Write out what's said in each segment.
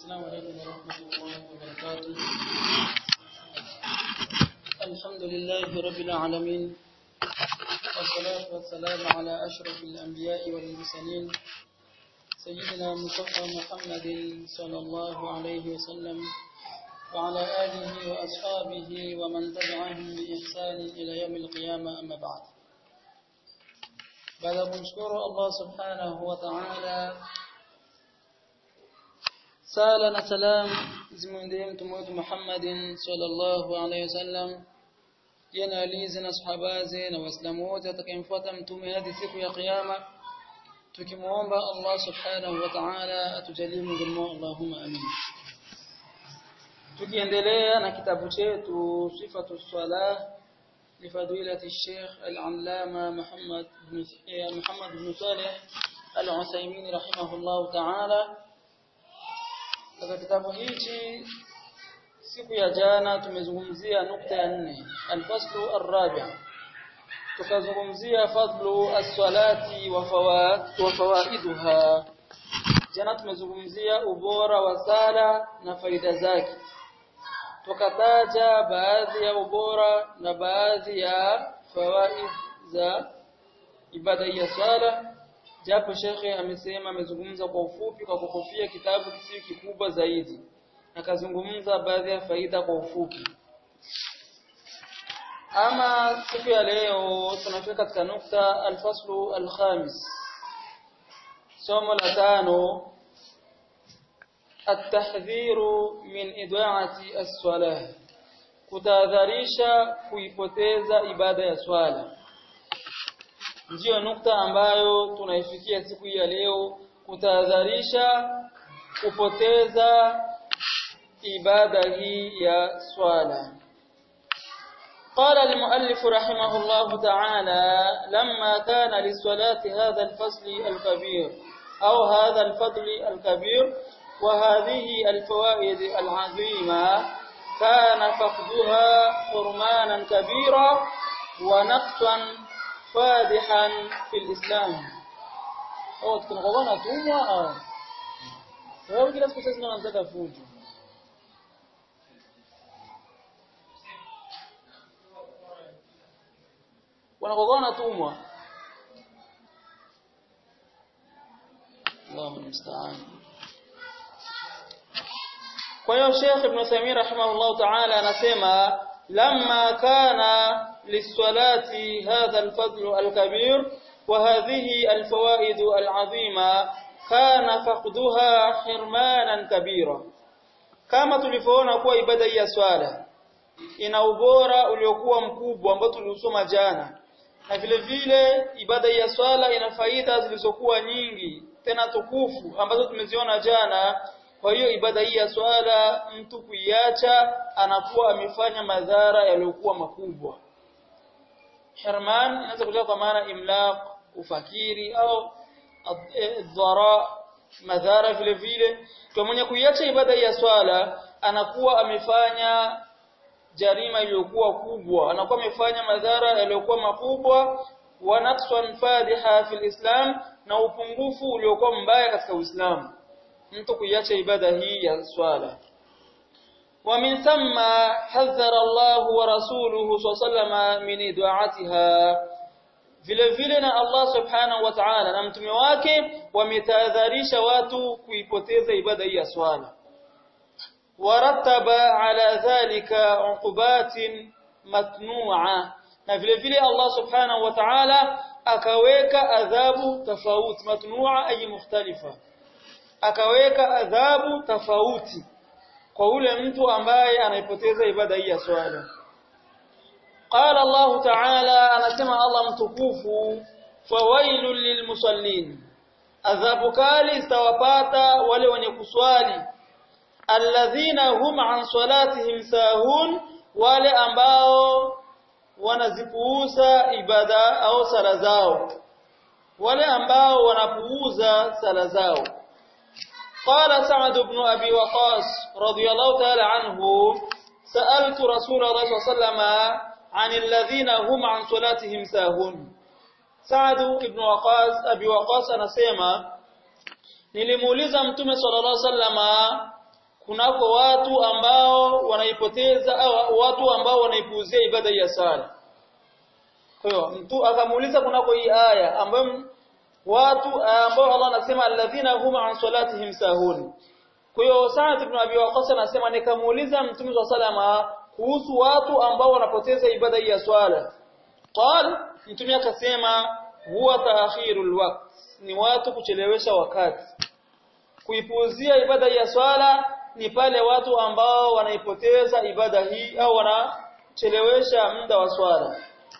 السلام عليكم ورحمة الله وبركاته الحمد لله رب العالمين والصلاة والسلام على أشرف الأنبياء والمرسلين سيدنا مصطفى محمد صلى الله عليه وسلم وعلى آله وأصحابه ومن تبعهم بإحسان إلى يوم القيامة أما بعد baada ya kumshukuru Allah subhanahu wa ta'ala sala na salam zimwendee mtume wetu Muhammadin sallallahu alaihi wasallam yana alizi na sahabaze na waislamu wote atakayemfuata mtume hadi siku ya kiyama tukimuomba Allah subhanahu wa ta'ala atujalie miongoni Allahumma amin tukiendelea na kitabu chetu sifatu salah لفضيلة الشيخ العلامة محمد بن محمد بن صالح العثيمين رحمه الله تعالى katika kitabu hichi siku ya jana tumezungumzia nukta ya nne alfaslu arrabi tukazungumzia fadlu as-salati wa fawaiduha jana tumezungumzia ubora wa sala na faida zake tukataja baadhi ya ubora na baadhi ya fawaid za ibada ya swala japo shekhe amesema amezungumza kwa ufupi kwa kukofia kitabu kisiyo kikubwa zaidi akazungumza baadhi ya faida kwa ufupi ama siku ya leo tunafika katika nukta alfaslu alkhamis somo la tano التحذير من إضاعة الصلاة kutahadharisha kuipoteza ibada ya swala ndiyo nukta ambayo tunaifikia siku hii ya leo kutahadharisha kupoteza ibada hii ya swala قال المؤلف رحمه الله تعالى لما كان للصلاة هذا الفصل الكبير أو هذا الفضل الكبير وهذه الفوائد العظيمة كان فقدها حرمانا كبيرا ونقصا فادحا في الإسلام أو tunakuwa tumwa au sababu kila siku sasa tunataka fujo wanakuwa natumwa Allahu musta'an Kwa hiyo Sheikh Ibn Uthaymeen rahimahullah ta'ala anasema lamma kana lisalati hadha al-fadl al-kabir wa hadhihi al-fawaid al-azima kana faqduha hirmanan kabira kama tulivyoona kuwa ibada ya swala ina ubora uliokuwa mkubwa ambao tuliusoma jana na vile vile ibada ya swala ina faida zilizokuwa nyingi tena tukufu ambazo tumeziona jana kwa hiyo ibada hii ya swala mtu kuiacha anakuwa amefanya madhara yaliyokuwa makubwa. Hirman inaweza kutoka kwa maana imlaq, ufakiri au dhara madhara vile vile. Kwa mwenye kuiacha ibada hii ya swala anakuwa amefanya jarima iliyokuwa kubwa, anakuwa amefanya madhara yaliyokuwa makubwa wa naqsan fadiha fil Islam na upungufu uliokuwa mbaya katika Uislamu. mtu kuiacha ibada hii ya swala ومن ثم حذر الله ورسوله صلى الله عليه وسلم من ida'atiha vile vile na Allah subhanahu wa ta'ala na mtume wake wametahadharisha watu kuipoteza ibada hii ya swala warattaba ala dhalika uqubatin matnu'a na vile vile Allah subhanahu wa ta'ala akaweka adhabu tofauti matnu'a ay mukhtalifa akaweka adhabu tofauti kwa ule mtu ambaye anaipoteza ibada hii ya swala qala Allah ta'ala anasema Allah mtukufu fawailul lilmusallin adhabu kali zitawapata wale wenye kuswali alladhina hum an salatihim sahun wale ambao wanazipuuza ibada au sala zao wale ambao wanapuuza sala zao قال سعد بن أبي وقاص رضي الله تعالى عنه سألت رسول الله صلى الله عليه وسلم عن الذين هم عن صلاتهم ساهون سعد بن وقاص أبي وقاص anasema nilimuuliza mtume sallallahu alaihi wasallama kunako watu ambao wanaipoteza au watu ambao wanaipuuzia ibada ya sala kwa hiyo mtu akamuuliza kunako hii aya ambayo watu ambao Allah anasema alladhina hum an salatihim sahun kwa hiyo Sa'd ibn Abi Waqqas anasema nikamuuliza Mtume wa salama kuhusu watu ambao wanapoteza ibada ya swala qal Mtume akasema huwa ta'khirul waqt ni watu kuchelewesha wakati kuipuuzia ibada ya swala ni pale watu ambao wanaipoteza ibada hii au wanachelewesha muda wa swala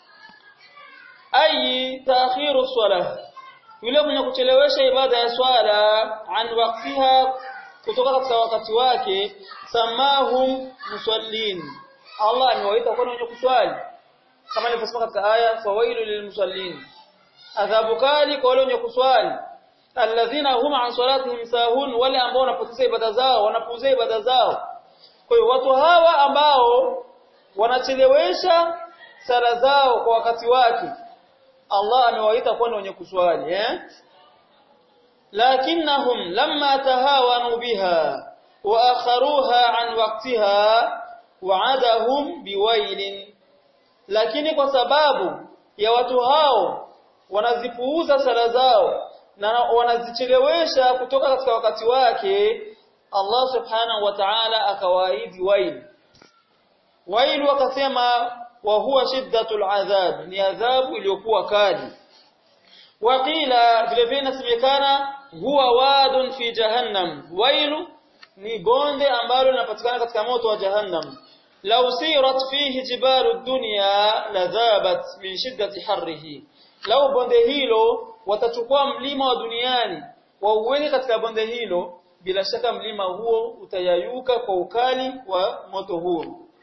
ayi ta'khiru swala yule mwenye kuchelewesha ibada ya swala an waqtiha kutoka katika wakati wake samahum musallin Allah amewaita kwa wenye kuswali kama ilivyosema katika aya fawailu lilmusallin adhabu kali kwa wale wenye kuswali alladhina hum an salatihim sahun wale ambao wanapoteza ibada zao wanapuuzia ibada zao kwa hiyo watu hawa ambao wanachelewesha sala zao kwa wakati wake Allah amewaita kuwa ni wenye kuswali eh lakinnahum lamma tahawanu biha wa akharuha an waqtiha wa'adahum biwailin lakini kwa sababu ya watu hao wanazipuuza sala zao na wanazichelewesha kutoka katika wakati wake Allah subhanahu wa ta'ala akawaahidi wail wail wakasema wa huwa shiddatul adhab ni adhabu iliyokuwa kali waqila vile vile inasemekana huwa wadun fi jahannam wailu ni bonde ambalo linapatikana katika moto wa jahannam law sirat fihi jibalu dunya ladhabat min shiddati harrihi lau bonde hilo watachukua mlima wa duniani wauweke katika bonde hilo bila shaka mlima huo utayayuka kwa ukali wa moto huo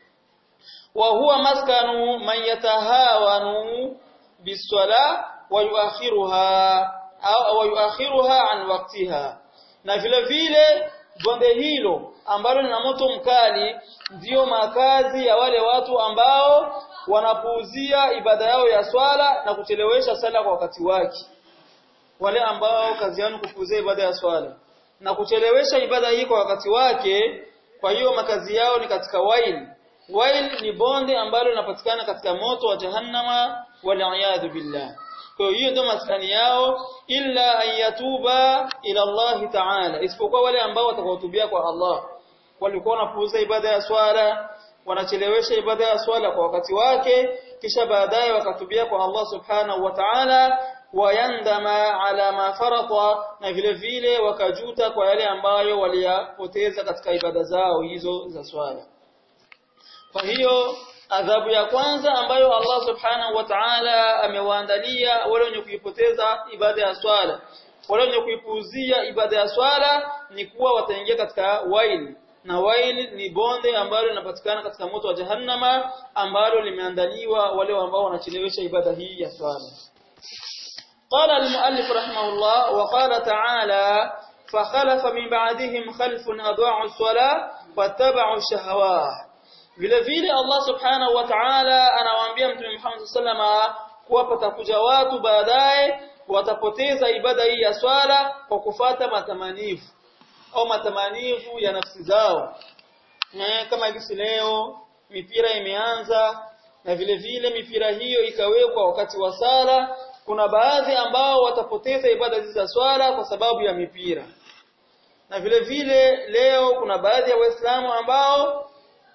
wa huwa maskanu man yatahawanu biswala wa yuakhiruha au wa yuakhiruha an waqtiha na vile vile bonde hilo ambalo lina moto mkali ndiyo makazi ya wale watu ambao wanapuuzia ibada yao ya swala na kuchelewesha sala kwa wakati wake wale ambao kazi yao kupuuzia ibada ya swala na kuchelewesha ibada hii kwa wakati wake kwa hiyo makazi yao ni katika wail wail ni bonde ambalo linapatikana katika moto wa jahannama wal billah kwa hiyo ndio maskani yao illa ayatuba ila Allah ta'ala isipokuwa wale ambao watakaotubia kwa Allah walikuwa wanapuuza ibada ya swala wanachelewesha ibada ya swala kwa wakati wake kisha baadaye wakatubia kwa Allah subhanahu wa ta'ala wayandama ala ma farata na vile vile wakajuta kwa yale ambayo waliyapoteza katika ibada zao hizo za swala kwa hiyo adhabu ya kwanza ambayo Allah subhanahu wa ta'ala amewaandalia wale wenye kuipoteza ibada ya swala wale wenye kuipuuzia ibada ya swala ni kuwa wataingia katika waili na wail ni bonde ambalo linapatikana katika moto wa jahannama ambalo limeandaliwa wale ambao wanachelewesha ibada hii ya swala قال المؤلف رحمه الله وقال تعالى فخلف من بعدهم خلف أضاعوا الصلاة واتبعوا الشهوات vile vile Allah subhanahu wa ta'ala anawaambia mtume Muhammad sallama kuwa patakuja watu baadaye watapoteza ibada hii ya swala kwa kufata matamanifu au matamanifu ya nafsi zao eh, kama hivi leo mipira imeanza na vile vile mipira hiyo ikawekwa wakati wa sala kuna baadhi ambao watapoteza ibada hizi za swala kwa sababu ya mipira na vile vile leo kuna baadhi ya waislamu ambao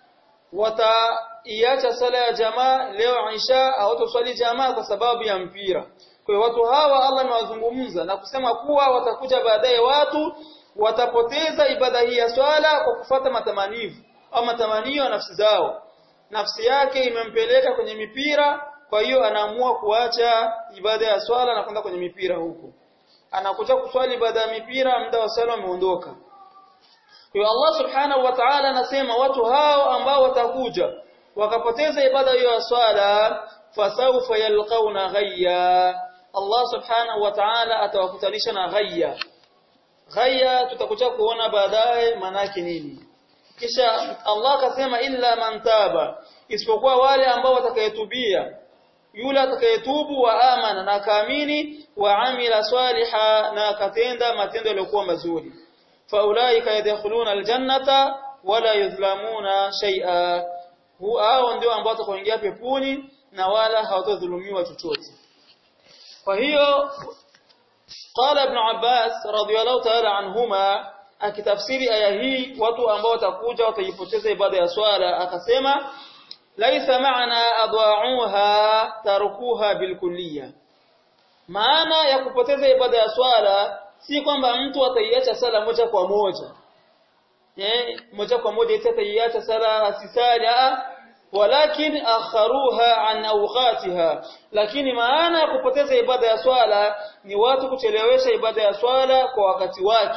wataiacha sala ya jamaa leo Isha hawatoswali jamaa kwa sababu ya mpira. Kwa hiyo watu hawa Allah amewazungumza na kusema kuwa watakuja baadaye watu watapoteza ibada hii ya swala kwa kufata matamanivu au matamanio ya nafsi zao. Nafsi yake imempeleka kwenye mipira, kwa hiyo anaamua kuacha ibada ya swala na kwenda kwenye mipira huko. Anakuja kuswali ibada ya mipira, muda wa swala umeondoka. Kwa Allah Subhanahu wa Ta'ala anasema watu hao ambao watakuja wakapoteza ibada hiyo ya swala fasawfa yalqauna ghayya Allah Subhanahu wa Ta'ala atawakutanisha na ghayya ghayya tutakuja kuona baadaye manake nini kisha Allah akasema illa man taba isipokuwa wale ambao watakayetubia yule atakayetubu wa amana na kaamini wa amila swaliha na akatenda matendo yaliyokuwa mazuri faulaika yadkhuluna aljannata wala yuzlamuna shay'a hao ndio ambao watakaoingia peponi na wala hawatadhulumiwa chochote kwa hiyo qala ibn Abbas radiyallahu ta'ala anhuma akitafsiri aya hii watu ambao watakuja wataipoteza ibada ya swala akasema laisa maana adwa'uha tarukuha bilkulliya maana ya kupoteza ibada ya swala si kwamba mtu ataiacha sala moja kwa moja eh moja kwa moja eti ataiacha sala asisali walakin akharuha an awqatiha lakini maana ya kupoteza ibada ya swala ni watu kuchelewesha ibada ya swala kwa wakati wake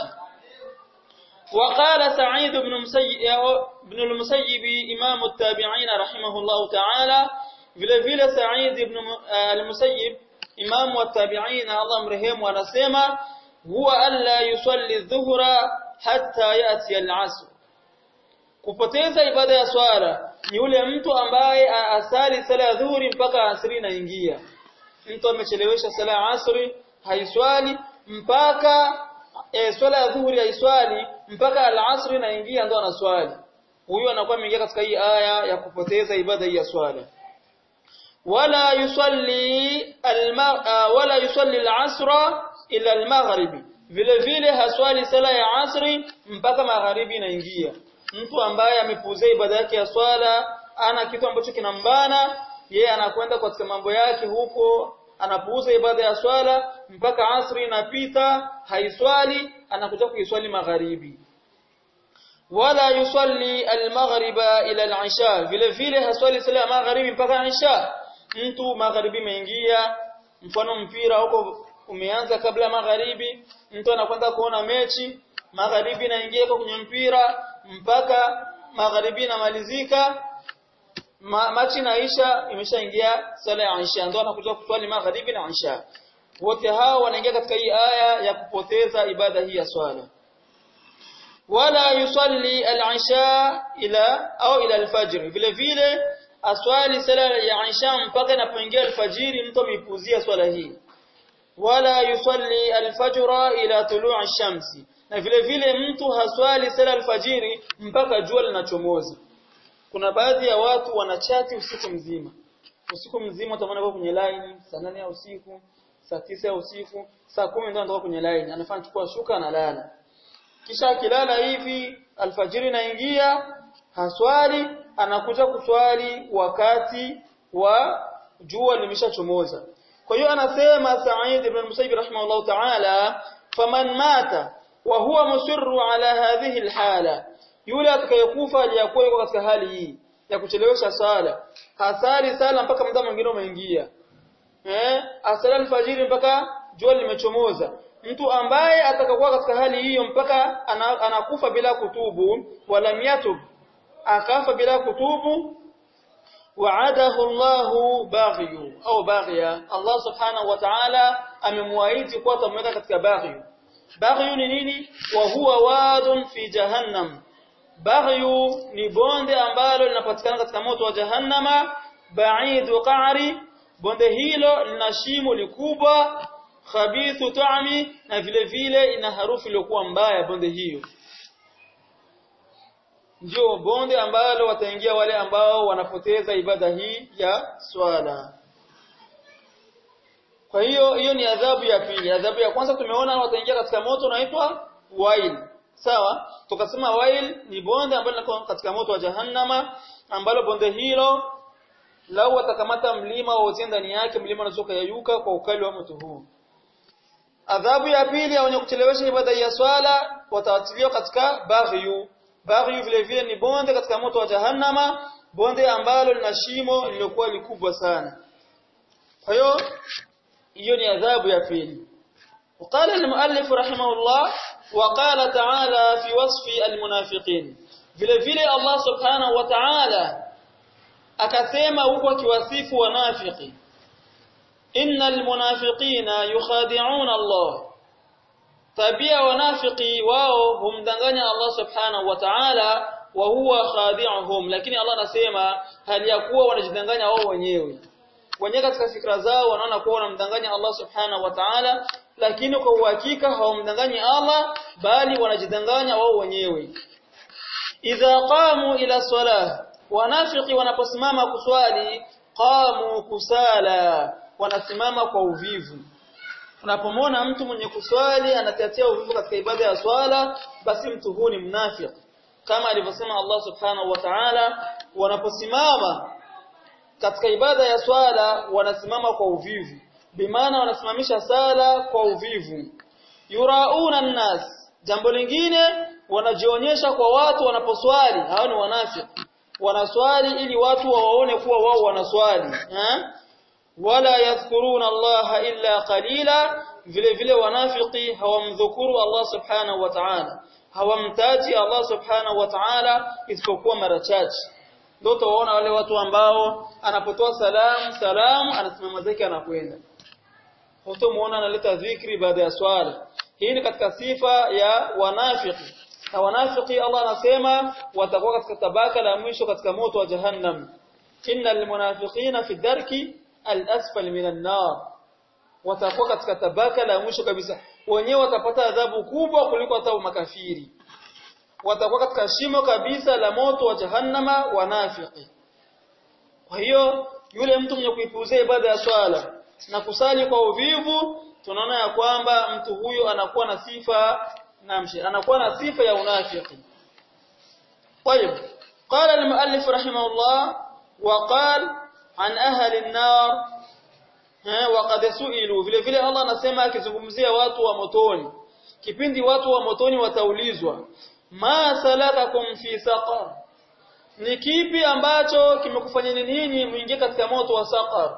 وقال سعيد بن مسيب بن المسيب امام التابعين رحمه الله تعالى vile vile Said ibn al-Musayyib imam wa tabi'in Allah mrehemu anasema huwa alla yusalli dhuhra hatta yati al-asr kupoteza ibada ya swala ni yule mtu ambaye asali sala ya dhuhuri mpaka asri inaingia mtu amechelewesha sala ya asri haiswali mpaka e, swala ya dhuhuri haiswali mpaka al-asri inaingia ndo anaswali huyo anakuwa ameingia katika hii aya ya kupoteza ibada hii ya swala wala yusalli wala yusalli al-asra ila al-maghribi vile vile haswali sala ya asri mpaka magharibi inaingia mtu ambaye amepuuzia ibada yake ya swala ana kitu ambacho kinambana yeye anakwenda katika mambo yake huko anapuuza ibada ya swala mpaka asri inapita haiswali anakuja kuiswali magharibi wala yusalli al-maghriba ila al-isha vile vile haswali sala ya magharibi mpaka isha mtu magharibi imeingia mfano mpira huko umeanza kabla magharibi mtu anakwenda kuona mechi magharibi inaingia kwenye mpira mpaka magharibi inamalizika ma, machi naisha imeshaingia sala ya isha ndio anakuja kuswali magharibi na isha wote hao wanaingia katika hii aya ya kupoteza ibada hii ya swala wala yusalli al-isha ila au ila al-fajr vile vile aswali sala ya isha mpaka inapoingia alfajiri mtu ameipuzia swala hii wala yusalli alfajra ila tulu'i ash-shamsi na vile vile mtu haswali sala alfajiri mpaka jua linachomoza kuna baadhi ya watu wanachati usiku mzima usiku mzima utaona kwa kwenye line saa nane ya usiku saa tisa ya usiku saa kumi ndio anatoka kwenye line anafanya chukua shuka analala kisha akilala hivi alfajiri inaingia haswali anakuja kuswali wakati wa jua limeshachomoza kwa hiyo anasema Sa'id ibn Musayyib rahimahullah ta'ala faman mata wa huwa musirru ala hadhihi alhala yule atakayekufa aliyakuwa yuko katika hali hii ya kuchelewesha sala hasali sala mpaka muda mwingine umeingia eh asala alfajiri mpaka jua limechomoza mtu ambaye atakakuwa katika hali hiyo mpaka anakufa bila kutubu wala yatub akafa bila kutubu wa'adahu Allahu baghiyu au baghia Allah subhanahu wa ta'ala amemwaahidi kuwa atamweka katika baghiyu baghiyu ni nini wa huwa wadun fi jahannam baghiyu ni bonde ambalo linapatikana katika moto wa jahannama ba'idu qa'ri bonde hilo lina shimo likubwa khabithu ta'mi na vile vile ina harufu iliyokuwa mbaya bonde hiyo ndio bonde ambalo wataingia wale ambao wanapoteza ibada hii ya swala kwa hiyo hiyo ni adhabu ya pili adhabu ya kwanza tumeona wataingia katika moto unaitwa wail sawa tukasema wail ni bonde ambalo liko katika moto wa jahannama ambalo bonde hilo lau watakamata mlima wote ndani yake mlima unaweza kuyayuka kwa ukali wa moto huu adhabu ya pili ya wenye kuchelewesha ibada ya swala watawatiliwa katika baghyu baghyu vile vile ni bonde katika moto wa jahannama bonde ambalo lina shimo lililokuwa likubwa sana kwa hiyo hiyo ni adhabu ya pili وقال المؤلف رحمه الله وقال تعالى في وصف المنافقين vile vile Allah subhanahu wa ta'ala akasema huko akiwasifu wanafiki innal munafiqina yukhadi'una Allah tabia wanafiki wao humdanganya Allah subhanahu wa ta'ala wa huwa khadi'uhum lakini Allah anasema hali ya kuwa wanajidanganya wao wenyewe wenyewe katika fikra zao wanaona kuwa wanamdanganya Allah subhanahu wa ta'ala lakini kwa uhakika hawamdanganyi Allah bali wanajidanganya wao wenyewe idha qamu ila salah wanafiki wanaposimama kuswali qamu kusala wanasimama kwa uvivu unapomwona mtu mwenye kuswali anatiatia uvivu katika ibada ya swala basi mtu huu ni mnafiki kama alivyosema Allah subhanahu wa ta'ala wanaposimama katika ibada ya swala wanasimama kwa uvivu bimaana wanasimamisha sala kwa uvivu yurauna nnas jambo lingine wanajionyesha kwa watu wanaposwali hao ni wanafiki wanaswali ili watu wawaone kuwa wao wanaswali eh? wala yadhkuruna Allah illa qalila vile vile wanafiki hawamdhukuru Allah subhanahu wa ta'ala hawamtaji Allah subhanahu wa ta'ala isipokuwa mara chache ndio tuwaona wale watu ambao anapotoa salamu salamu anasimama zake anakwenda hutomuona analeta dhikri baada ya swala hii ni katika sifa ya wanafiki na wanafiki Allah anasema watakuwa katika tabaka la mwisho katika moto wa jahannam innal munafiqina fi darki al-asfal minan nar watakuwa katika tabaka la mwisho kabisa wenyewe watapata adhabu kubwa kuliko hata makafiri watakuwa katika shimo kabisa la moto wa jahannama wanafiki kwa hiyo yule mtu mwenye kuipuuzia ibada ya swala na kusali kwa uvivu tunaona ya kwamba mtu huyo anakuwa na sifa namshi anakuwa na sifa ya unafiki طيب قال المؤلف رحمه الله وقال عن أهل النار وقد سئلوا vile vile Allah anasema akizungumzia watu wa motoni kipindi watu wa motoni wataulizwa ma salakakum fi saqar ni kipi ambacho kimekufanyeni ninyi muingie katika moto wa saqar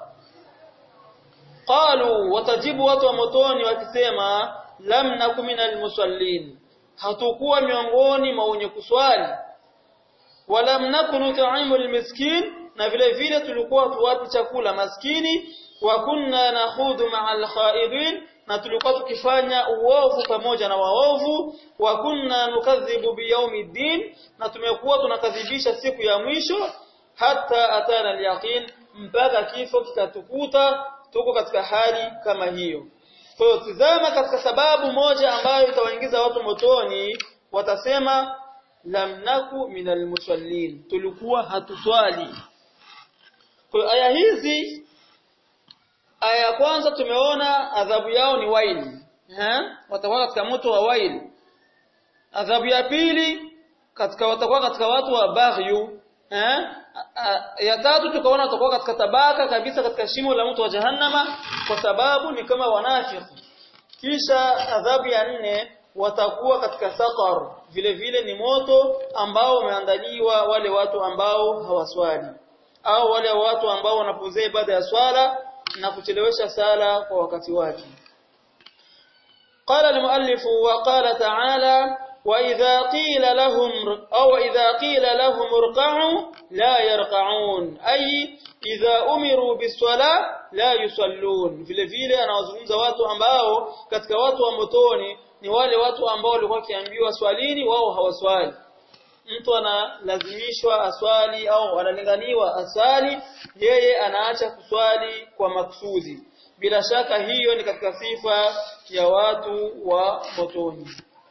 qalu watajibu watu wa motoni wakisema lam nakum minal musallin hatukuwa miongoni mwa wenye kuswali walam nakunu tu'imul miskin na vile vile tulikuwa tuwapi chakula maskini wa kunna nakhudhu ma'al khaidin na tulikuwa tukifanya uovu pamoja na waovu wa kunna nukadhibu biyaumiddin na tumekuwa tunakadhibisha siku ya mwisho hata atana al-yaqin mpaka kifo kikatukuta tuko katika hali kama hiyo kwa hiyo tizama katika sababu moja ambayo itawaingiza watu motoni watasema lam naku minal musallin tulikuwa hatuswali kwa hiyo aya hizi aya ya kwanza tumeona adhabu yao ni waili eh watakuwa katika moto wa waili adhabu ya pili katika watakuwa katika watu wa baghyu eh ya tatu tukaona watakuwa katika tabaka kabisa katika shimo la mtu wa jahannama kwa sababu ni kama wanafiki kisha adhabu ya nne watakuwa katika saqar vile vile ni moto ambao umeandaliwa wale watu ambao hawaswali au wale watu ambao wanapuzea ibada ya swala na kuchelewesha sala kwa wakati wake قال المؤلف وقال تعالى وإذا قيل لهم أو إذا قيل لهم اركعوا لا يركعون أي إذا أمروا بالصلاة لا يصلون vile vile anawazungumza watu ambao katika watu wa motoni ni wale watu ambao walikuwa kiambiwa swalini wao hawaswali mtu analazimishwa aswali au analinganiwa aswali yeye anaacha kuswali kwa maksudi bila shaka hiyo ni katika sifa ya watu wa motoni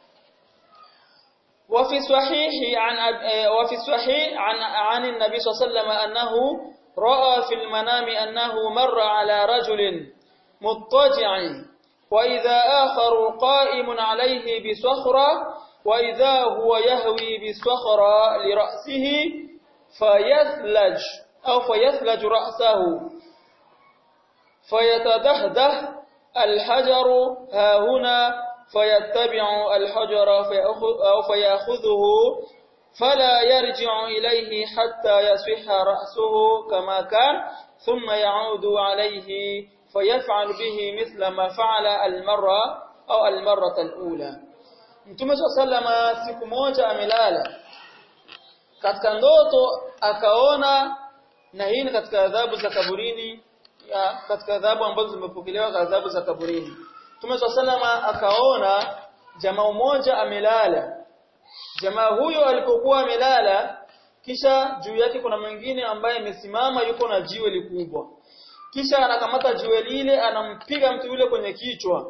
وفي صحيح عن وفي الصحيح عن عن النبي صلى الله عليه وسلم انه راى في المنام انه مر على رجل مضطجع واذا اخر قائم عليه بصخره واذا هو يهوي بالصخره لراسه فيثلج او فيثلج راسه فيتدهده الحجر ها هنا فيتبع الحجر أو فيأخذه فلا يرجع إليه حتى يصح رأسه كما كان ثم يعود عليه فيفعل به مثل ما فعل المرة أو المرة الأولى Mtume sallama siku moja amelala katika ndoto akaona na hii ni katika adhabu za kaburini ya katika adhabu ambazo zimepokelewa kwa adhabu za kaburini Mtume salama akaona jamaa mmoja amelala. Jamaa huyo alipokuwa amelala kisha juu yake kuna mwingine ambaye amesimama yuko na jiwe likubwa. Kisha anakamata jiwe lile anampiga mtu yule kwenye kichwa.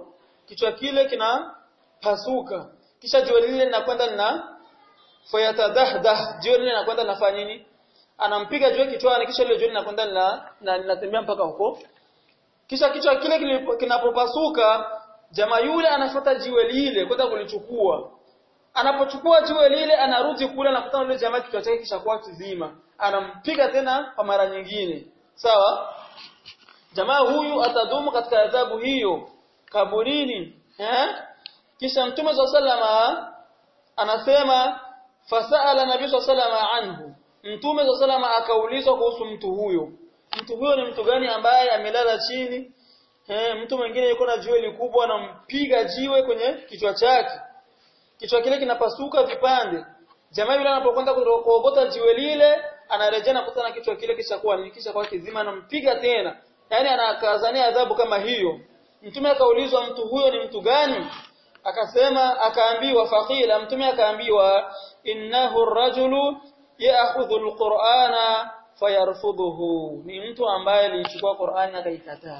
kichwa kile kinapasuka kisha jiwe lile linakwenda lina fayatadahdah jiwe lile linakwenda linafanya nini anampiga jiwe kichwani kisha ile jiwe linakwenda lina linatembea mpaka huko kisha kichwa kile kinapopasuka jamaa yule anafuata jiwe lile kwenda kulichukua anapochukua jiwe lile anarudi kule anakutana yule jamaa kichwa chake kishakuwa kizima anampiga tena kwa mara nyingine sawa jamaa huyu atadumu katika adhabu hiyo kaburini eh kisha mtume sallama anasema fasaala nabii sallama anhu mtume sallama akaulizwa kuhusu mtu huyo mtu huyo ni mtu gani ambaye amelala chini eh mtu mwingine yuko na jiwe likubwa anampiga jiwe kwenye kichwa chake kichwa kile kinapasuka vipande jamaa yule anapokwenda kuogota jiwe lile anarejea na kutana kichwa kile kisha kuwa kisha kwa kizima anampiga tena yani anakazania adhabu kama hiyo mtume akaulizwa mtu huyo ni mtu gani akasema akaambiwa faqila mtume akaambiwa innahu ar-rajulu ya'khudhu al-qur'ana fayarfudhuhu ni mtu ambaye alichukua Qur'ani akaikataa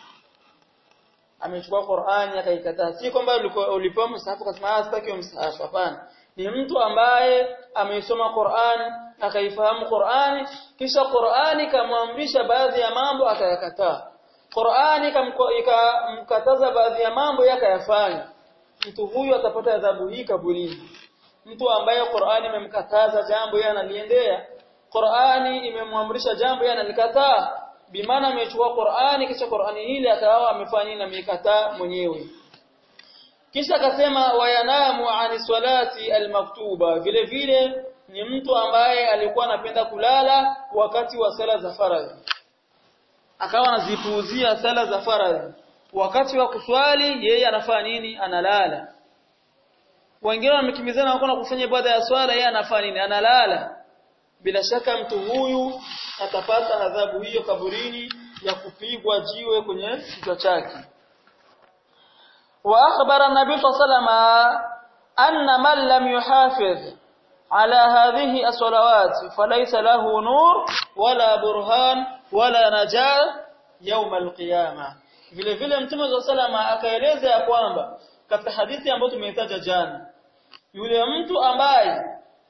amechukua Qur'ani akaikataa si kwamba ulipewa msahafu kasema sitaki msahafu hapana ni mtu ambaye ameisoma Qur'ani akaifahamu Qur'ani kisha Qur'ani kamwamrisha baadhi ya mambo akayakataa Qur'ani ikamkataza baadhi ya mambo yakayafanya mtu huyu atapata adhabu hii kaburini mtu ambaye Qur'ani imemkataza jambo yeye analiendea Qur'ani imemwamrisha jambo yeye analikataa bimaana amechukua Qur'ani kisha Qur'ani hili akawa amefanya na amekataa mwenyewe kisha akasema wayanamu ani salati almaktuba vile vile ni mtu ambaye alikuwa anapenda kulala wakati wa sala za faradhi akawa anazipuuzia sala za faradhi wakati wa kuswali yeye anafanya nini analala wengine wamekimbizana wako na kufanya ibada ya swala yeye anafanya nini analala bila shaka mtu huyu atapata adhabu hiyo kaburini ya kupigwa jiwe kwenye kichwa chake wa akhbara an-nabi sallallahu anna man lam yuhafiz ala hadhihi as-salawat falaysa lahu nur wala burhan wala najah yawm al-qiyamah vile vile mtume sallallahu akaeleza ya kwamba katika hadithi ambayo tumeitaja jana yule mtu ambaye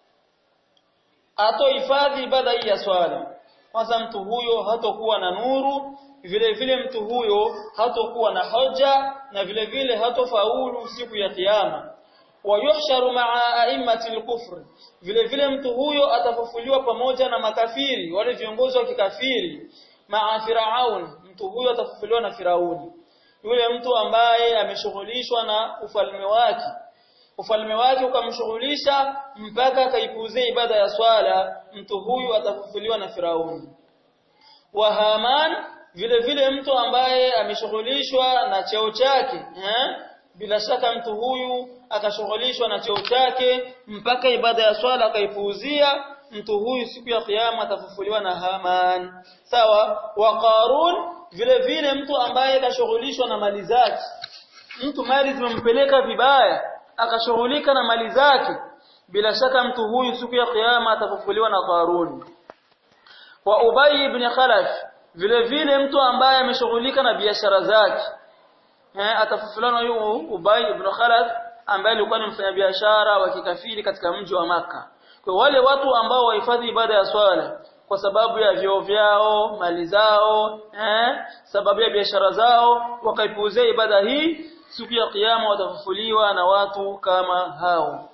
atohifadhi ibada hii ya swala kwanza mtu huyo hatokuwa na nuru vile vile mtu huyo hatokuwa na hoja na vile vile hatofaulu siku ya kiyama wayuhsharu ma'a a'immati al-kufr vile vile mtu huyo atafufuliwa pamoja na makafiri wale viongozi wa kikafiri ma'a firaun mtu huyo atafufuliwa na firauni yule mtu ambaye ameshughulishwa na ufalme wake ufalme wake ukamshughulisha mpaka akaipuuzia ibada ya swala mtu huyu atafufuliwa na Firauni wa Haman vile vile mtu ambaye ameshughulishwa na cheo chake eh? bila shaka mtu huyu akashughulishwa na cheo chake mpaka ibada ya swala akaipuuzia mtu huyu siku ya kiyama atafufuliwa na Haman sawa wa Qarun vile vile mtu ambaye kashughulishwa na mali zake mtu mali zimempeleka vibaya akashughulika na mali zake bila shaka mtu huyu siku ya kiyama atafufuliwa na Qarun wa Ubay ibn Khalaf vile vile mtu ambaye ameshughulika na biashara zake eh atafufuliwa na huyu Ubay ibn Khalaf ambaye alikuwa ni mfanyabiashara wa kikafiri katika mji wa maka kwa wale watu ambao wahifadhi ibada ya swala kwa sababu ya vyoo vyao mali zao eh sababu ya biashara zao wakaipuuzia ibada hii siku ya kiyama watafufuliwa na watu kama hao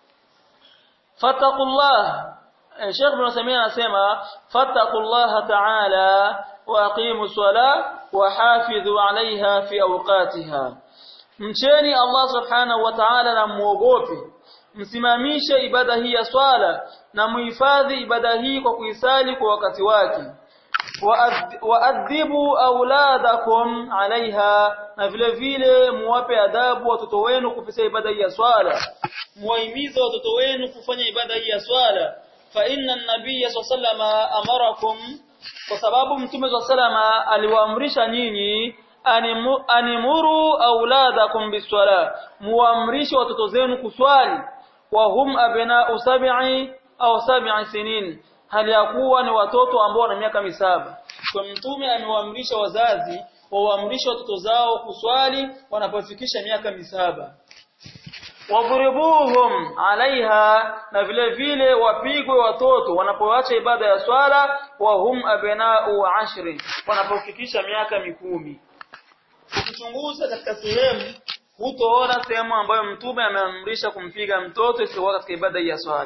fattaqullah Sheikh Ibn Samia anasema fattaqullah ta'ala wa aqimu sala wa hafidhu 'alayha fi awqatiha mcheni Allah subhanahu wa ta'ala na muogope msimamishe ibada hii ya swala na muhifadhi ibada hii kwa kuisali kwa wakati wake waadhibu auladakum alaiha na vile vile muwape adabu watoto wenu kupitia ibada hii ya swala muwahimize watoto wenu kufanya ibada hii ya swala fa inna an-nabiyya sallama amarakum kwa sababu mtume sallama aliwaamrisha nyinyi animuru auladakum biswala muamrishe watoto zenu kuswali wa hum abna'u sab'i au sab'i sinin hali ya kuwa ni watoto ambao wana miaka misaba kwa mtume amewaamrisha wazazi waamrishe watoto zao kuswali wanapofikisha miaka misaba wadhribuhum alaiha na vile vile wapigwe watoto wanapoacha ibada ya swala wa hum abna'u ashri wanapofikisha miaka mikumi ukichunguza katika sehemu hutoona sehemu ambayo mtume ameamrisha kumpiga mtoto isiyokuwa katika ibada ya swala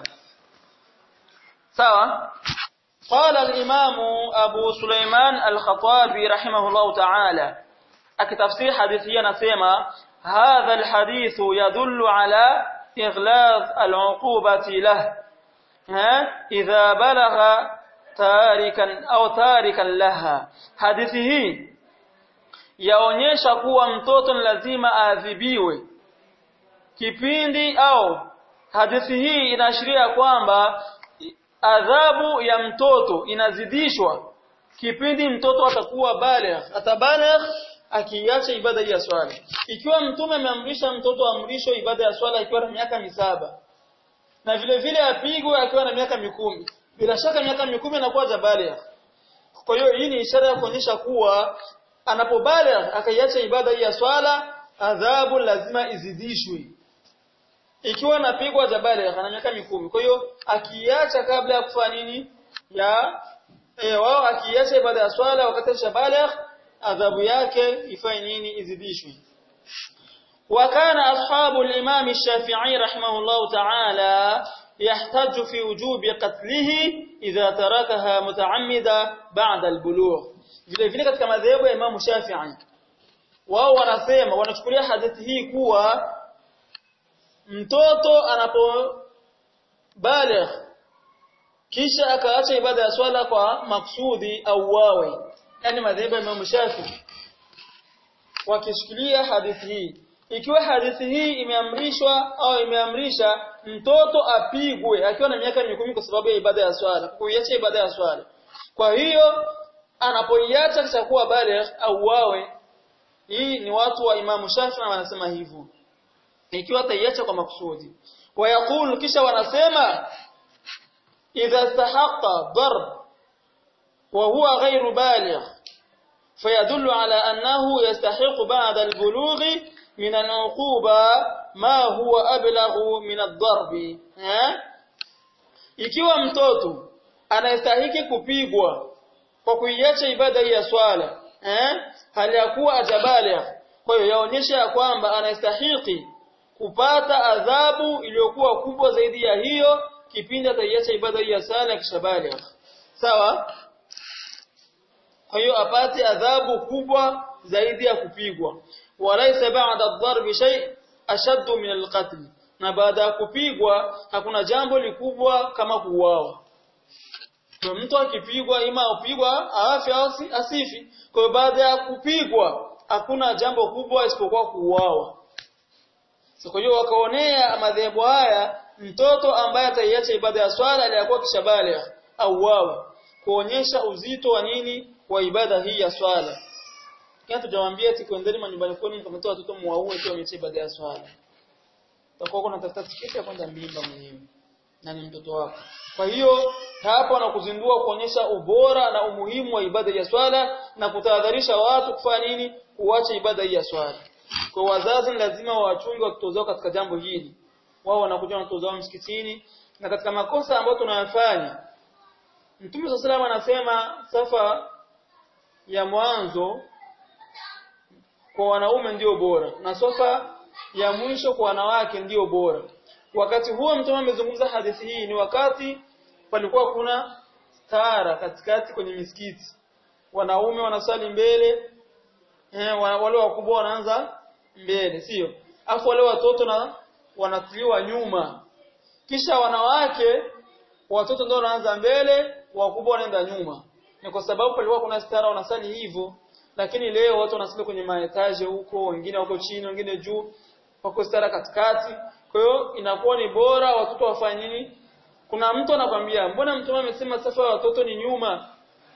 sawa قال الإمام أبو سليمان الخطابي رحمه الله تعالى أكتفسير حديثيا نسيما هذا الحديث يدل على إغلاظ العقوبة له ها إذا بلغ تاركا أو تاركا لها حديثه yaonyesha kuwa mtoto ni lazima aadhibiwe kipindi au hadithi hii inaashiria kwamba adhabu ya mtoto inazidishwa kipindi mtoto atakuwa baligh atabaligh akiacha ibada ya swala ikiwa mtume ameamrisha mtoto amrisho ibada ya swala ikiwa na miaka misaba na vile vile apigwe akiwa na miaka mikumi bila shaka miaka mikumi anakuwa jabaligh kwa hiyo hii ni ishara ya kuonyesha kuwa anapobaligh akaiacha ibada ya swala adhabu lazima izidishwe ikiwa anapigwa jabaligh ana miaka mikumi kwa hiyo akiacha kabla ya kufanya nini ya eh wao akiacha ibada ya swala wakati shabaligh adhabu yake ifanye nini izidishwe وكان أصحاب الإمام الشافعي رحمه الله تعالى يحتج في وجوب قتله إذا تركها متعمدا بعد البلوغ vile vile katika madhehebu ya Imam Shafi'i wao wanasema wanachukulia hadithi hii kuwa mtoto anapo baligh kisha akaacha ibada ya swala kwa maksudi au wawe yani madhehebu ya Imam Shafi'i wakishikilia hadithi hii ikiwa hadithi hii imeamrishwa au imeamrisha mtoto apigwe akiwa na miaka mikumi kwa sababu ya ibada ya swala kuiacha ibada ya swala kwa hiyo anapoiacha kisha kuwa baligh au wawe hii ni watu wa Imam Shafi wanasema hivyo ikiwa ataiacha kwa makusudi wayakulu kisha wanasema idha istahaqqa darb wa huwa ghairu baligh فيدل على أنه يستحق بعد البلوغ من العقوبة ما هو أبلغ من الضرب ها ikiwa mtoto anastahiki kupigwa kwa kuiacha ibada ya swala eh hali ya kuwa ajabaligh kwa hiyo yaonyesha ya kwamba anastahiki kupata adhabu iliyokuwa kubwa zaidi ya hiyo kipindi ataiacha ibada ya sala kishabaligh sawa kwa hiyo apate adhabu kubwa zaidi ya kupigwa walaysa ba'da ad-darbi shay ashaddu min al-qatl na baada ya kupigwa hakuna jambo likubwa kama kuuawa kwa mtu akipigwa ima upigwa afi au asifi kwa hiyo baada ya kupigwa hakuna jambo kubwa isipokuwa kuuawa so kwa hiyo wakaonea madhehebu haya mtoto ambaye ataiacha ibada ya swala aliyakuwa kishabaligh au wao kuonyesha uzito wa nini wa ibada hii ya swala kia tujawambia ati kuendeni manyumbani kwenu mkamtoa watoto muwaue tu wameacha ibada ya swala utakuwa kuna tafuta tiketi ya kwenda mimba mwenyewe na ni mtoto wako kwa hiyo hapa wanakuzindua kuonyesha ubora na umuhimu wa ibada ya swala na kutahadharisha watu kufanya nini kuacha ibada hii ya swala kwa wazazi lazima wawachunge watoto zao katika jambo hili wao wanakuja na watoto zao msikitini na katika makosa ambayo tunayafanya Mtume صلى الله anasema safa ya mwanzo kwa wanaume ndio bora na safa ya mwisho kwa wanawake ndio bora wakati huo mtume amezungumza hadithi hii ni wakati palikuwa kuna tara katikati kwenye misikiti wanaume wanasali mbele eh, wale wakubwa wanaanza mbele sio afu wale watoto na wanatiliwa nyuma kisha wanawake watoto ndio wanaanza mbele wakubwa wanaenda nyuma ni kwa sababu palikuwa kuna stara wanasali hivyo lakini leo watu wanasali kwenye maetaje huko wengine wako chini wengine juu wako stara katikati kwa hiyo inakuwa ni bora watoto wafanye nini kuna mtu anakwambia mbona mtume amesema safa ya watoto ni nyuma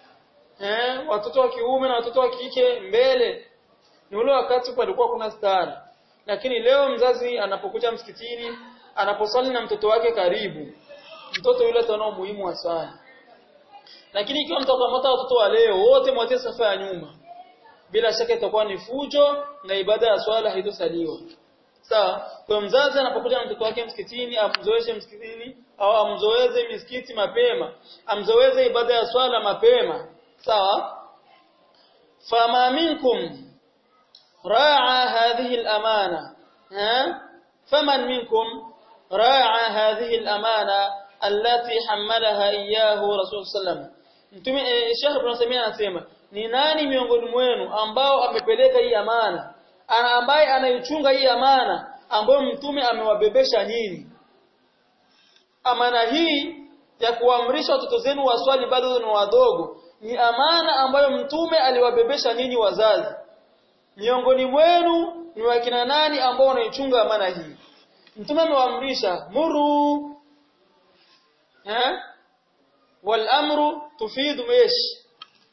eh watoto wa kiume na watoto wa kike mbele ni ule wakati palikuwa kuna stara lakini leo mzazi anapokuja msikitini anaposali na mtoto wake karibu mtoto yule ataona umuhimu wa swala lakini ikiwa mtakamata watoto wa leo wote mwatie safa ya nyuma bila shaka itakuwa ni fujo na ibada ya swala haitosaliwa sawa kwa mzazi anapokuja na mtoto wake msikitini amzoeshe msikitini au amzoeze misikiti mapema amzoeze ibada ya swala mapema sawa fama minkum ra'a hadhihi al-amana ha faman minkum ra'a hadhihi al-amana allati hammalaha iyyahu rasul sallam mtume eh, Sheikh Ibn Samia anasema ni nani miongoni mwenu ambao amepeleka hii amana ana ambaye anaichunga hii amana ambayo mtume amewabebesha nyinyi amana hii ya kuamrisha watoto zenu waswali bado ni wadogo ni amana ambayo mtume aliwabebesha nyinyi wazazi miongoni mwenu ni wakina nani ambao wanaichunga amana hii mtume amewaamrisha muru eh wal amru tufidu mesh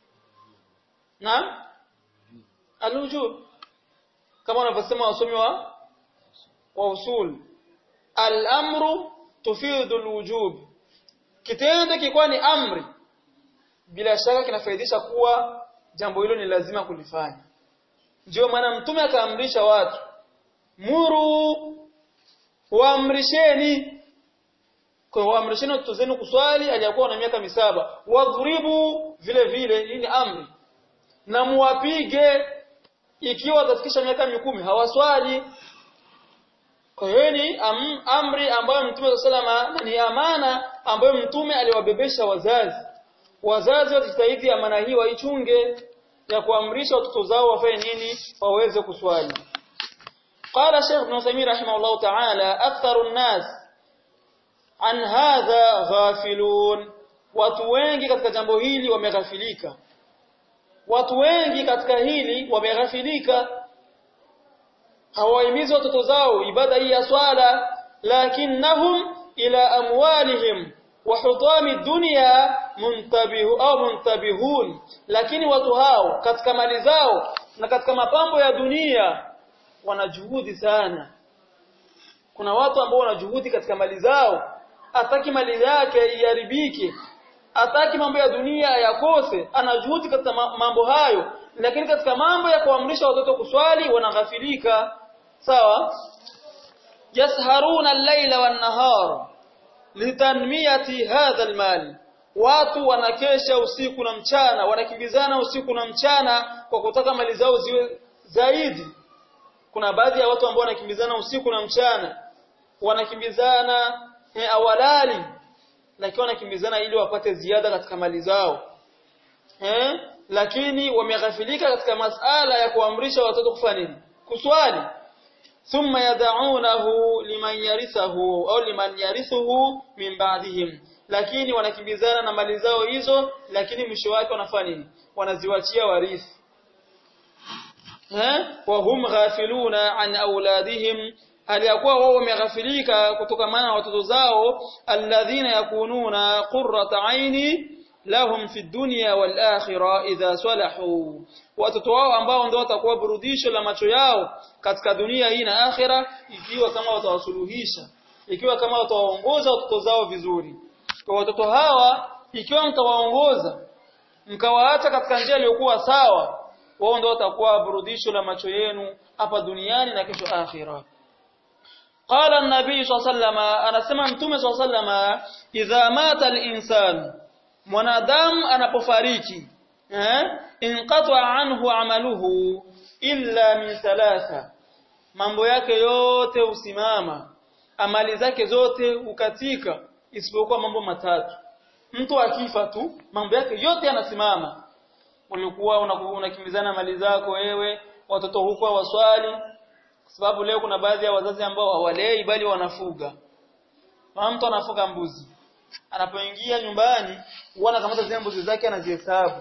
na alujub kama wanavyosema wasomi wa wa usul al-amru tufidu al-wujub kitendo kikiwa ni amri bila shaka kinafaidisha kuwa jambo hilo ni lazima kulifanya ndio maana mtume akaamrisha watu muru waamrisheni kwa waamrisheni watoto zenu kuswali aliyakuwa na miaka misaba wadhuribu vile vile hii ni amri na muwapige ikiwa watafikisha miaka mikumi hawaswali kwa hiyo ni am, amri ambayo Mtume salama ni amana ambayo Mtume aliwabebesha wazazi. Wazazi wajitahidi amana hii waichunge ya kuamrisha watoto zao wafanye nini waweze kuswali. Qala Sheikh Ibn Uthaymeen rahimahullah ta'ala aktharu an-nas an hadha ghafilun watu wengi katika jambo hili wameghafilika watu wengi katika hili wameghafilika hawahimizi watoto zao ibada hii ya swala lakinnahum ila amwalihim wa hutami dunya muntabihu au muntabihun lakini watu hao katika mali zao na katika mapambo ya dunia wana juhudi sana kuna watu ambao wana juhudi katika mali zao ataki mali yake iharibike ataki mambo ya dunia yakose ana juhudi katika mambo hayo lakini katika mambo ya kuamrisha watoto kuswali wanaghafilika sawa yasharuna al-laila wan-nahar litanmiyati hadha al-mal watu wanakesha usiku na mchana wanakimbizana usiku na mchana kwa kutaka mali zao ziwe zaidi kuna baadhi ya watu ambao wanakimbizana usiku na mchana wanakimbizana eh, awalali lakini wanakimbizana ili wapate ziada katika mali zao eh lakini wameghafilika katika masala ya kuamrisha watoto kufanya nini kuswali thumma yad'unahu liman yarithahu au liman yarithuhu min ba'dihim lakini wanakimbizana na mali zao hizo lakini mwisho wake wanafanya nini wanaziwachia warithi eh wa hum ghafiluna an auladihim aliyakuwa wao wameghafilika kutokana na watoto zao alladhina yakununa qurrata aini lahum fi dunya wal akhirah idha salahu watoto wao ambao ndio watakuwa burudisho la macho yao katika dunia hii na akhira ikiwa kama watawasuluhisha ikiwa kama watawaongoza watoto zao vizuri kwa watoto hawa ikiwa mtawaongoza mkawaacha katika njia iliyokuwa sawa wao ndio watakuwa burudisho la macho yenu hapa duniani na kesho akhira قال النبي صلى الله عليه وسلم anasema mtume صلى الله عليه وسلم idha mata al-insan mwanadamu anapofariki eh inqata anhu amaluhu illa min thalatha mambo yake yote usimama amali zake zote ukatika isipokuwa mambo matatu mtu akifa tu mambo yake yote yanasimama ulikuwa unakimbizana mali zako wewe watoto huko waswali kwa sababu leo kuna baadhi ya wazazi ambao hawalei bali wanafuga kama mtu anafuga mbuzi anapoingia nyumbani huwa anakamata zile mbuzi zake anazihesabu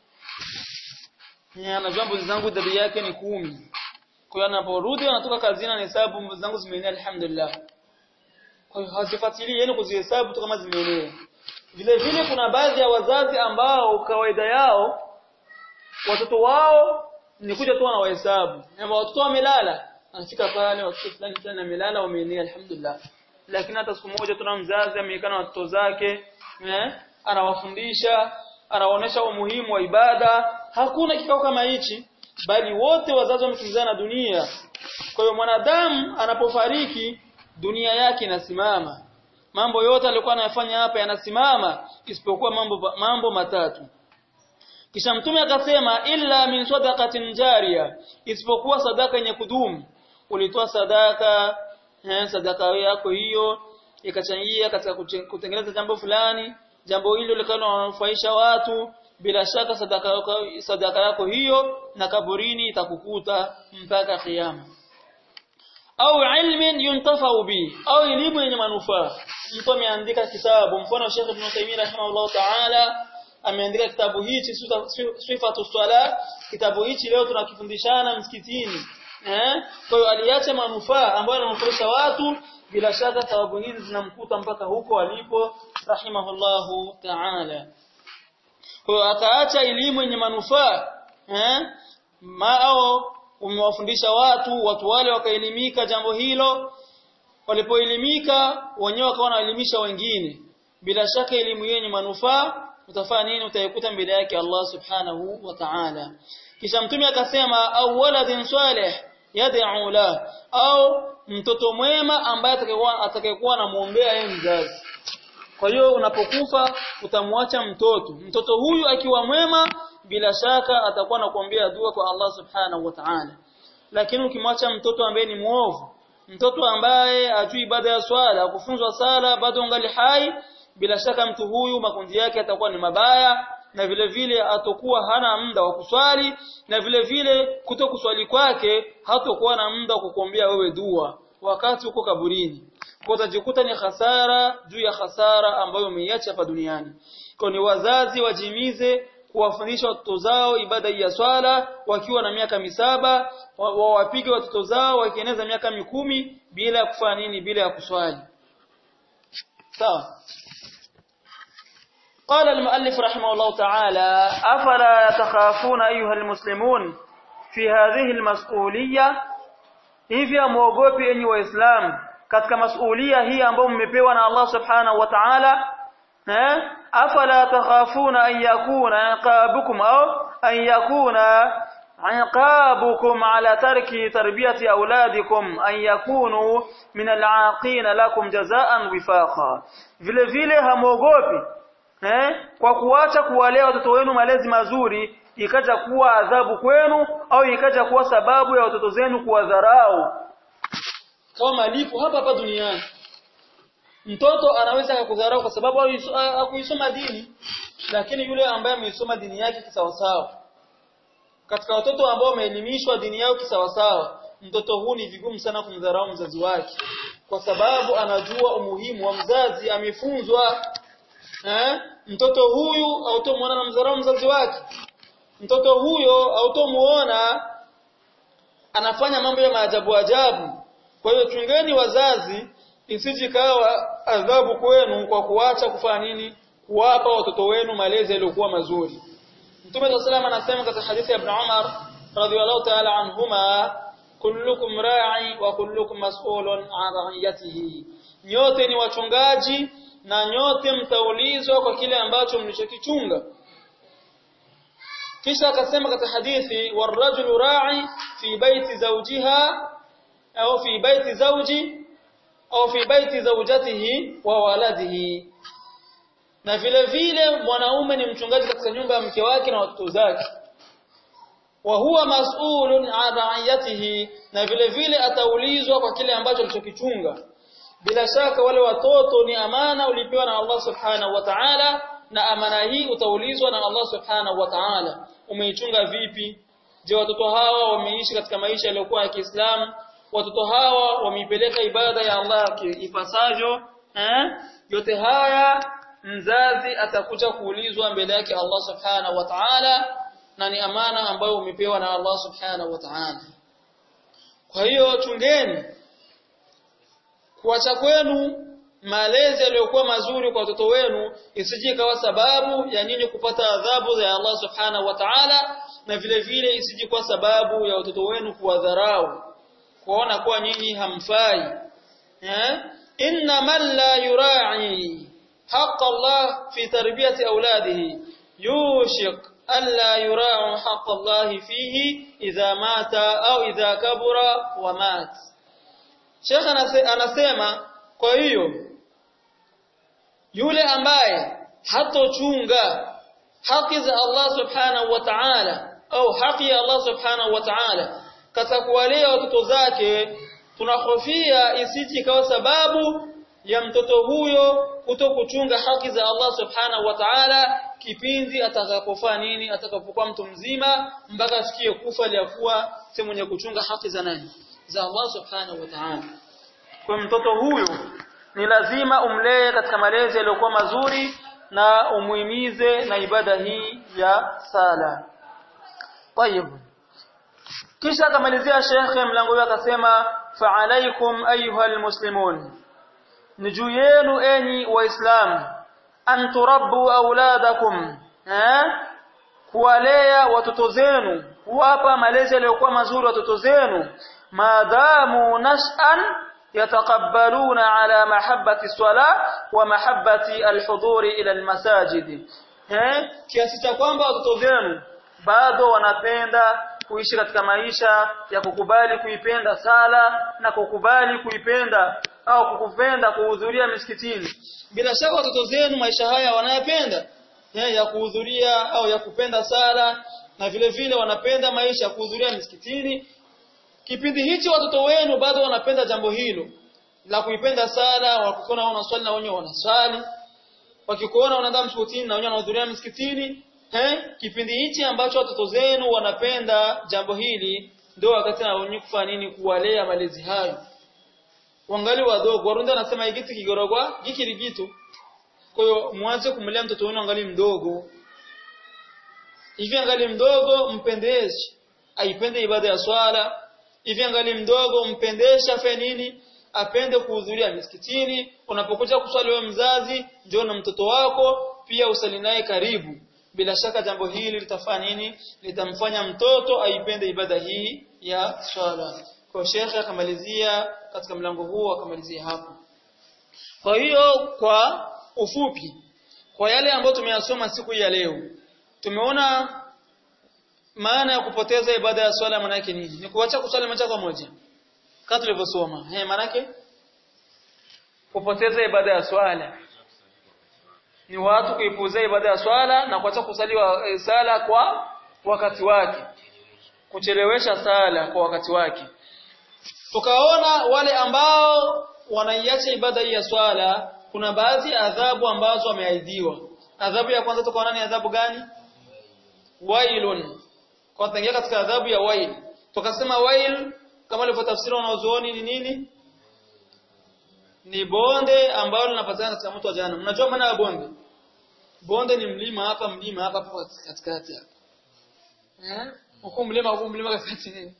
yeye anajua mbuzi zangu idadi yake ni kumi kwa hiyo anaporudi anatoka kazini anahesabu mbuzi zangu zimeenea alhamdulillah kwa hiyo hazifuatilii yani kuzihesabu tu kama zimeenea vile vile kuna baadhi ya wazazi ambao kawaida yao watoto wao ni kuja tu wanawahesabu na watoto wamelala anafika pale watoto fulani fulani wamelala wameenea alhamdulillah lakini hata siku moja tuna mzazi amekaa na watoto zake eh anawafundisha anawaonesha umuhimu wa ibada hakuna kikao kama hichi bali wote wazazi wamekimbizana na dunia kwa hiyo mwanadamu anapofariki dunia yake inasimama mambo yote aliyokuwa anayafanya hapa yanasimama isipokuwa mambo mambo matatu kisha mtume akasema illa min sadaqatin jariya isipokuwa sadaka yenye kudumu ulitoa sadaka eh, sadaka yako hiyo ikachangia katika kutengeneza jambo fulani jambo hilo likawa linanufaisha watu bila shaka sadaka yako, sadaka yako hiyo na kaburini itakukuta mpaka kiyama au ilmin yuntafau bi au elimu yenye manufaa mtu ameandika kitabu mfano Sheikh Ibn Taymiyyah rahimahullah ta'ala ameandika kitabu hichi sifatu swala kitabu hichi leo tunakifundishana msikitini eh kwa hiyo aliacha manufaa ambayo yananufaisha watu bila shaka thawabu hizi zinamkuta mpaka huko alipo rahimahullahu ta'ala kwa hiyo akaacha elimu yenye manufaa eh mao umewafundisha watu watu wale wakaelimika jambo hilo walipoelimika wenyewe wakawa wanaelimisha wengine bila shaka elimu yenye manufaa utafanya nini utaikuta mbele yake Allah subhanahu wa ta'ala kisha mtume akasema au waladin salih yad'u la au mtoto mwema ambaye atakayekuwa atakayekuwa anamuombea yeye mzazi kwa hiyo unapokufa utamwacha mtoto mtoto huyu akiwa mwema bila shaka atakuwa anakuombea dua kwa Allah subhanahu wa ta'ala lakini ukimwacha mtoto ambaye ni muovu mtoto ambaye ajui ibada ya swala kufunzwa sala bado ungali hai bila shaka mtu huyu makundi yake atakuwa ni mabaya na vile vile atakuwa hana muda wa kuswali na vile vile kuto kuswali kwake hatakuwa na muda wa kukuombea wewe dua wakati uko kaburini kwa utajikuta ni hasara juu ya hasara ambayo umeiacha hapa duniani kwa ni wazazi wajimize kuwafundisha watoto zao ibada ya swala wakiwa na miaka misaba wawapige wa watoto zao wakieneza miaka mikumi bila ya kufanya nini bila ya kuswali sawa قال المؤلف رحمه الله تعالى أفلا تخافون أيها المسلمون في هذه المسؤولية hivi amuogopi enyi waislamu katika masulia hii ambayo mmepewa na Allah subhanahu wa ta'ala eh afala takhafuna an yakuna iqabukum au an yakuna iqabukum ala tarki tarbiyati auladikum an yakunu min al'aqin lakum jazaan wifaqa vile vile hamuogopi eh kwa kuacha kuwalea watoto wenu malezi mazuri ikaja kuwa adhabu kwenu au ikaja kuwa sababu ya watoto zenu kuwadharau kama malipo hapa hapa duniani mtoto anaweza kukudharau kwa sababu hakuisoma dini lakini yule ambaye ameisoma dini yake kisawasawa katika watoto ambao wameelimishwa dini yao kisawasawa mtoto huu ni vigumu sana kumdharau mzazi wake kwa sababu anajua umuhimu wa mzazi amefunzwa eh mtoto huyu hautomuona na mdharau mzazi wake mtoto huyo hautomuona anafanya mambo ya maajabu ajabu kwa hiyo chungeni wazazi isije kawa adhabu kwenu kwa kuacha kufanya nini kuwapa watoto wenu malezi yaliyokuwa mazuri Mtume صلى الله anasema katika hadithi ya Ibn Umar radhiyallahu ta'ala anhuma kullukum ra'i wa kullukum mas'ulun 'an ra'iyatihi nyote ni wachungaji na nyote mtaulizwa kwa kile ambacho mlichokichunga kisha akasema katika hadithi warajulu ra'i fi baiti zawjiha au fi baiti zawji au fi baiti zawjatihi wa waladihi na vile vile mwanaume ni mchungaji katika nyumba ya mke wake na watoto zake wa huwa mas'ulun an ra'iyatihi na vile vile ataulizwa kwa kile ambacho alichokichunga bila shaka wale watoto ni amana ulipewa na Allah subhanahu wa ta'ala na amana hii utaulizwa na Allah subhanahu wa ta'ala umeichunga vipi je watoto hawa wameishi katika maisha yaliyokuwa ya Kiislamu watoto hawa wameipeleka ibada ya Allah ipasavyo eh yote haya mzazi atakuja kuulizwa mbele yake Allah subhanahu wa ta'ala na ni amana ambayo umepewa na Allah subhanahu wa ta'ala kwa hiyo chungeni kuacha kwenu malezi yaliyokuwa mazuri kwa watoto wenu isije kawa sababu ya nyinyi kupata adhabu za Allah subhanahu wa ta'ala na vile vile isije kuwa sababu ya watoto wenu kuwadharau kuona kuwa nyinyi hamfai eh inna man la yura'i haqq Allah fi tarbiyati auladihi yushik alla yura'u haqqa Allah fihi idha mata au idha kabura wa mat Sheikh anasema kwa hiyo yule ambaye hatochunga haki za Allah subhanahu wa ta'ala au haki ya Allah subhanahu wa ta'ala katika kuwalea watoto zake tunahofia isije ikawa sababu ya mtoto huyo kuto kuchunga haki za Allah subhanahu wa ta'ala kipindi atakapofanya nini atakapokuwa mtu mzima mpaka afikie kufa liakuwa si mwenye kuchunga haki za nani za Allah subhanahu wa ta'ala kwa mtoto huyo ni lazima umlee katika malezi yaliyokuwa mazuri na umuhimize na ibada hii ya sala طيب kisha akamalizia shekhe mlango wake akasema fa alaikum ayuha almuslimun ni juu yenu enyi waislamu an turabbu auladakum eh kuwalea watoto zenu kuwapa malezi yaliyokuwa mazuri watoto zenu maadamu nash'an yataqabbaluna ala mahabbati swala wa mahabbati alhuduri ila almasajid eh kiasi cha kwamba watoto zenu bado wanapenda kuishi katika maisha ya kukubali kuipenda sala na kukubali kuipenda au kukupenda kuhudhuria misikitini bila shaka watoto zenu maisha haya wanayapenda ya kuhudhuria au ya kupenda sala na vile vile wanapenda maisha ya kuhudhuria misikitini kipindi hichi watoto wenu bado wanapenda jambo hilo la kuipenda sala wakikuona wanaswali na wenyewe wanaswali wakikuona wanaenda msikitini na wenyewe wanahudhuria msikitini eh kipindi hichi ambacho watoto zenu wanapenda jambo hili ndio wakati na wenyewe kufanya nini kuwalea malezi hayo wangali wadogo warunda anasema igiti kigorogwa gikiri gitu kwa hiyo mwanze kumlea mtoto wenu angali mdogo hivi angali mdogo mpendeshe aipende ibada ya swala hivi angali mdogo mpendeshe afanye nini apende kuhudhuria misikitini unapokuja kuswali wewe mzazi njoo na mtoto wako pia usali naye karibu bila shaka jambo hili litafanya nini litamfanya mtoto aipende ibada hii ya swala kwa shekhe akamalizia katika mlango huo akamalizia hapo kwa hiyo kwa ufupi kwa yale ambayo tumeyasoma siku ya leo tumeona maana ya kupoteza ibada ya swala maana yake nini ni kuacha kuswali moja kwa moja kama tulivyosoma eh maana yake kupoteza ibada ya swala ni watu kuipuuzia ibada ya swala na kuacha kusali wa, e, sala kwa wakati wake kuchelewesha sala kwa wakati wake tukaona wale ambao wanaiacha ibada hii ya swala kuna baadhi ya adhabu ambazo wameahidiwa adhabu ya kwanza tukaona ni adhabu gani wailun kwa tangia katika adhabu ya wail tukasema wail kama alivyotafsiri wanazuoni ni nini ni bonde ambalo linapatikana katika mto wa jahannam mnajua maana ya bonde bonde ni mlima hapa mlima hapa hapa katikati hapa eh huko mlima huko mlima katikati nini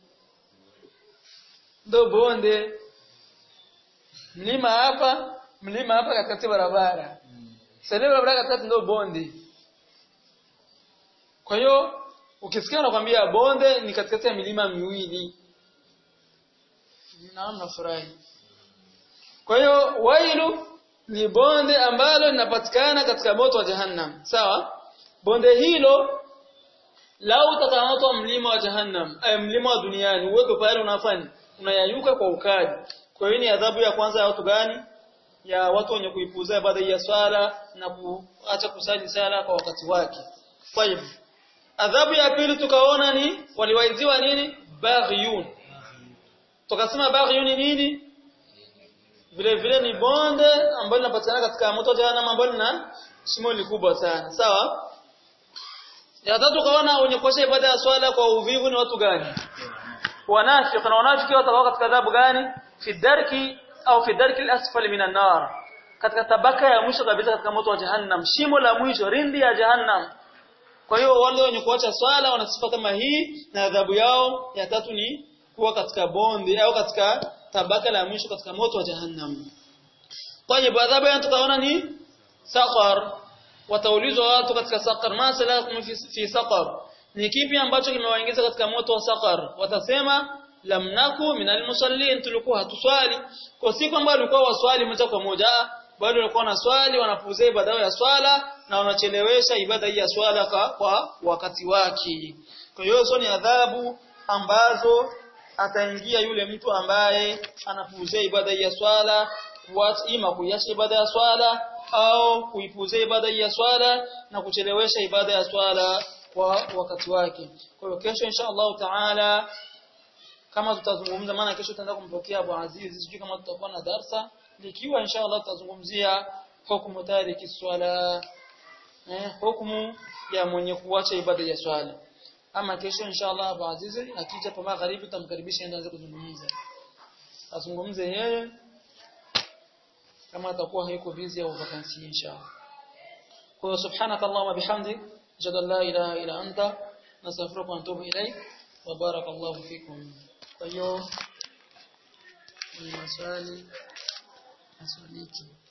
ndo bonde mlima hapa mlima hapa katikati barabara sasa barabara katikati ndo bonde kwa hiyo ukisikia nakwambia bonde ni katikati ya milima miwili naona furahi kwa hiyo wailu ni bonde ambalo linapatikana katika moto wa jahannam sawa bonde hilo lau utakamatwa mlima wa jahannam ay mlima wa duniani uweke pale unafanya unayayuka kwa ukali kwa hiyo ni adhabu ya kwanza ya watu gani ya watu wenye kuipuuzia ibada ya swala na kuacha kusali sala kwa wakati wake طيب adhabu ya pili tukaona ni waliwaiziwa nini baghyun tukasema baghyun ni nini vile vile ni bonde ambalo linapatikana katika moto jahannam ambalo lina shimo likubwa sana sawa ya tatu tukaona wenye kuacha ibada ya swala kwa uvivu ni watu gani wanafiki na wanafiki watakuwa katika adhabu gani fi darki au fi darki al-asfali minan nar katika tabaka ya mwisho kabisa katika moto wa jahannam shimo la mwisho rindi ya jahannam kwa hiyo wale wenye kuacha swala wana sifa kama hii na adhabu yao ya tatu ni kuwa katika bonde au katika tabaka la mwisho katika moto wa jahannam. Tayeb adhabu ya tukaona ni saqar. Wataulizwa watu katika saqar, ma salakum fi, fi saqar. Ni kipi ambacho kimewaingiza katika moto wa saqar? Watasema lam naku minal musallin, tulikuwa hatuswali. Kwa si kwamba walikuwa waswali moja kwa moja, bali walikuwa na swali wanapuuzia ibada ya swala na unachelewesha ibada hii ya swala kwa, kwa wakati wake kwa hiyo hizo ni adhabu ambazo ataingia yule mtu ambaye anapuuzia ibada hii ya swala kuacha ima kuiacha ibada ya swala au kuipuzia ibada hii ya swala na kuchelewesha ibada ya swala kwa wakati wake kwa hiyo kesho insha Allah taala kama tutazungumza maana kesho tutaenda kumpokea Abu Aziz sijui kama tutakuwa na darsa likiwa insha Allah tutazungumzia hukumu tariki swala eh hukumu ya mwenye kuacha ibada ya swala ama kesho insha Allah Abu Aziz akija pa magharibi tutamkaribisha aende kuzungumza azungumze yeye kama atakuwa hayuko busy au vacancy insha Allah kwa subhanaka Allahumma bihamdik ashhadu an la ilaha illa anta nastaghfiruka wa atubu ilaik wa barakallahu fikum kwa hiyo ni maswali maswaliki